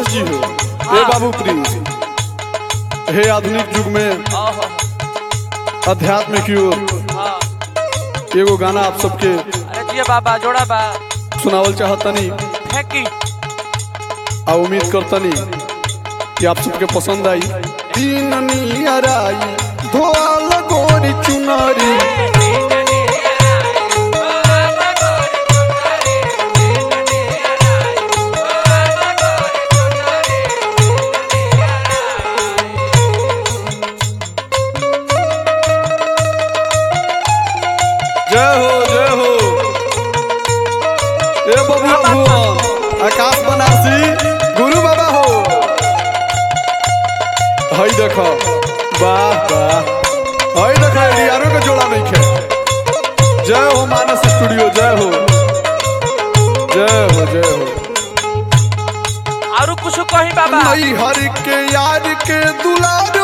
संतोष जी हो हे बाबू प्रिंस हे आधुनिक युग में ओहो अध्यात्म की ओर हाँ एगो गाना आप सबके अरे जिया बाबा जोड़ा बा सुनावल चाहतनी फेंकी आ उम्मीद करतनी कि आप सबके पसंद आई तीन नियराई धोल गोरी चुनरी जय हो जय हो ए बबुआ भुवन आकाश बनारसी गुरु बाबा हो हई देखो वाह वाह हई देखो यारों के जोड़ा नहीं खे जय हो मानस स्टूडियो जय हो जय हो जय हो और कुछ कही बाबा नई हर के यार के दुलार